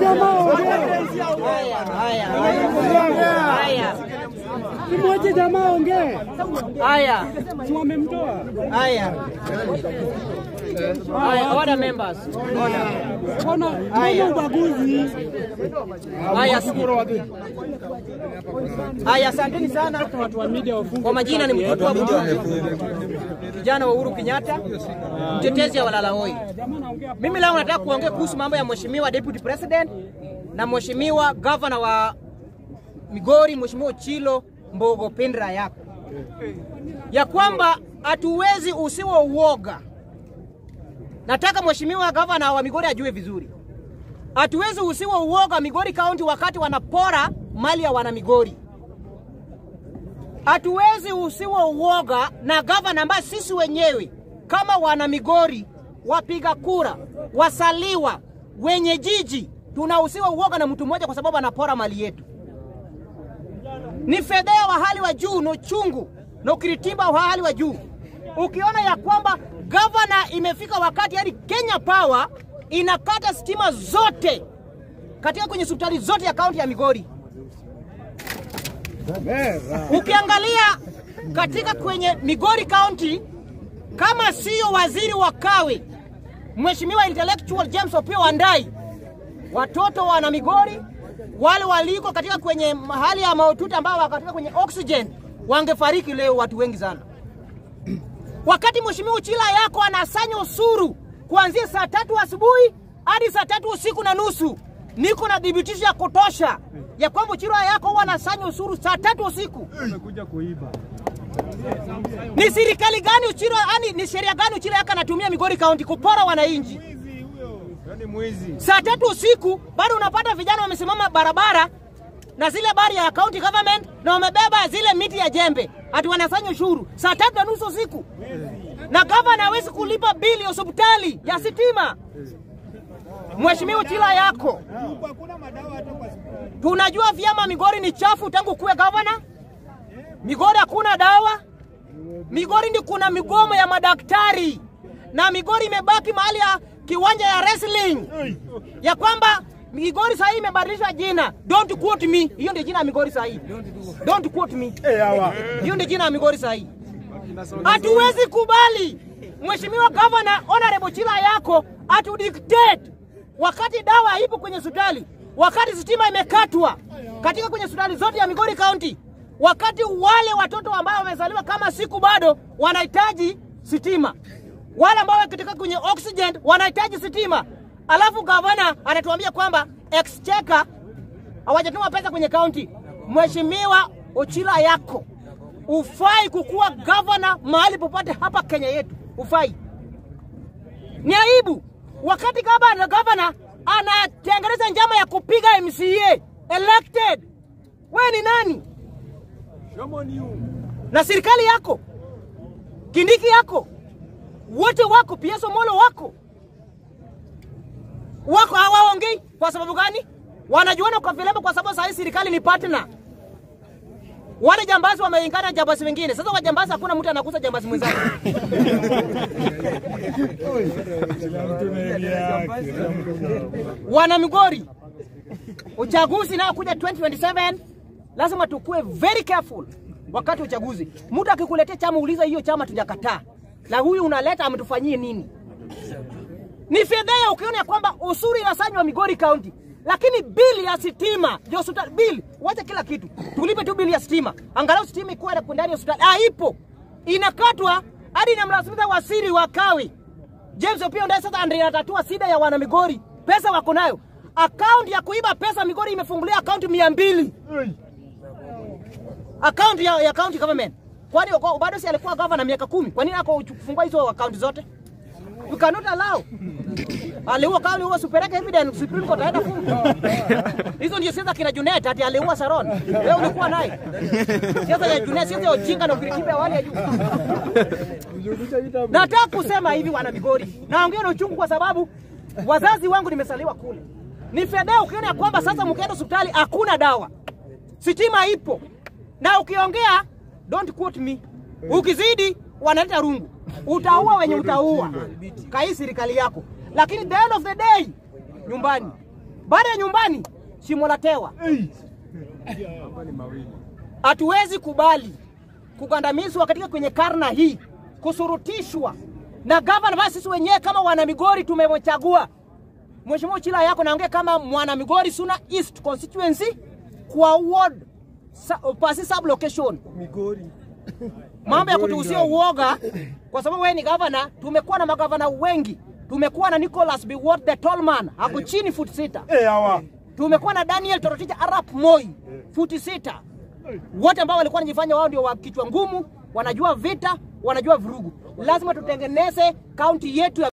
jamaa ongee. Haya, haya, haya. Haya, Kimwache jamaa ongee. haya, Si wamemtoa. haya. Haya, order members. Order. Ona tuone ubaguzi. Haya, haya, asanteni sana. Watu wa media wafunge. Kwa majina ni mtoto wa Bunju, kijana wa Uhuru Kenyatta, mtetezi wa walala hoi. Mimi leo nataka kuongea kuhusu mambo ya mheshimiwa deputy president na mheshimiwa governor wa Migori, mheshimiwa Chilo Mbogo Pendra yako ya kwamba hatuwezi usiwe uoga. Nataka mheshimiwa governor wa Migori ajue vizuri, hatuwezi usiwe uoga Migori County wakati wanapora mali ya wana Migori hatuwezi usiwe uoga na gavana ambaye sisi wenyewe kama wana Migori, wapiga kura, wasaliwa, wenye jiji, tunausiwa uoga na mtu mmoja kwa sababu anapora mali yetu. Ni fedhea wa hali wa juu na uchungu na ukiritimba wa hali wa juu, ukiona ya kwamba gavana imefika wakati hadi Kenya Power inakata stima zote katika kwenye hospitali zote ya kaunti ya Migori. Ukiangalia katika kwenye Migori County, kama sio waziri wa kawi Mheshimiwa intellectual James Opiyo Wandayi, watoto wana Migori wale waliko katika kwenye hali ya mahututi ambao wako katika kwenye oxygen wangefariki leo, watu wengi sana. Wakati Mheshimiwa Uchila yako anasanya usuru kuanzia saa tatu asubuhi hadi saa tatu usiku na nusu, niko na dhibitisho ya kutosha ya kwamba Uchila yako huwa anasanya usuru saa tatu usiku. Amekuja kuiba. Ni serikali gani Uchila, yani ni sheria gani Uchila yako anatumia Migori County kupora wananchi? Saa tatu usiku bado unapata vijana wamesimama barabara na zile bari ya county government na wamebeba zile miti ya jembe ati wanasanya ushuru saa tatu na nusu usiku, na gavana hawezi kulipa bili ya hospitali ya sitima. Mheshimiwa Uchila yako, tunajua vyama Migori ni chafu tangu kuwe gavana. Migori hakuna dawa. Migori ndi kuna migomo ya madaktari na Migori imebaki mahali ya kiwanja ya wrestling ya kwamba Migori sahii imebadilishwa jina. Don't quote me. Hiyo ndio jina ya Migori sahii. Don't quote me. Hiyo ndio jina ya Migori sahii. Hatuwezi kubali Mheshimiwa Governor Honorable Chila yako atudictate wakati dawa haipo kwenye hospitali, wakati stima imekatwa katika kwenye hospitali zote ya Migori County, wakati wale watoto ambao wamezaliwa kama siku bado wanahitaji stima, wale ambao wako katika kwenye oxygen wanahitaji stima, alafu gavana anatuambia kwamba exchequer hawajatuma pesa kwenye kaunti. Mheshimiwa Ochila yako ufai kukuwa gavana mahali popote hapa Kenya yetu, ufai. Ni aibu wakati gavana gavana anatengeneza njama ya kupiga MCA elected. We ni nani? Na serikali yako Kindiki yako wote wako, PS Omolo wako wako, hawaongei kwa sababu gani? Wanajuana kwa vilemba, kwa sababu sahii serikali ni partner. Wale jambazi wameingana na jambazi wengine. Sasa wajambazi, hakuna mtu anakuza jambazi mwenzake. Wana Migori, uchaguzi nao kuja 2027 lazima tukue very careful wakati wa uchaguzi. Mtu akikuletea chama, uliza hiyo chama tujakataa, na huyu unaleta ametufanyie nini? Ni fedheha ukiona ya kwamba usuri inasanywa Migori County, lakini bili ya sitima ndio hospitali bili, wacha kila kitu, tulipe tu bili ya stima, angalau stima ikuwa ndani ya hospitali. Haipo, inakatwa hadi inamlazimisha wasiri wa kawi James Opiyo ndiye sasa ndiye anatatua shida ya wana Migori. Pesa wako nayo, akaunti ya kuiba pesa Migori imefungulia akaunti mia mbili akaunti ya, ya county government. Kwani wako- bado si alikuwa governor miaka kumi? Kwa nini ako kufungua hizo akaunti zote? You cannot allow. Aliua kama aliua supeleke evidence Supreme Court aenda funga. Hizo ndio siasa kina Junet ati aliua Saron. Wewe ulikuwa naye. Siasa ya Junet siasa ya ujinga na ukirikipa ya wale ya juu. Nataka kusema hivi wana Migori. Naongea na uchungu kwa sababu wazazi wangu nimesaliwa kule. Ni fedha ukiona ya kwamba sasa mkienda hospitali hakuna dawa. Sitima ipo. Na ukiongea don't quote me. Ukizidi wanaleta rungu. Utaua wenye utaua. Kai serikali yako. Lakini the end of the day nyumbani. baada ya nyumbani shimo la tewa. Hatuwezi kubali kugandamizwa katika kwenye karna hii, kusurutishwa na gavana. Basi sisi wenyewe kama wana Migori tumemchagua Mheshimiwa Chila yako naongea kama mwana Migori Suna East constituency kwa ward sa, pasi sub location Migori. mambo ya kutuhusia uoga, kwa sababu wewe ni gavana. Tumekuwa na magavana wengi, tumekuwa na Nicholas Biwott the tall man, ako chini futi sita. Eh, hawa. Tumekuwa na Daniel Toroitich arap Moi futi sita, wote ambao walikuwa wanajifanya wao ndio wa kichwa ngumu, wanajua vita, wanajua vurugu. Lazima tutengeneze kaunti yetu ya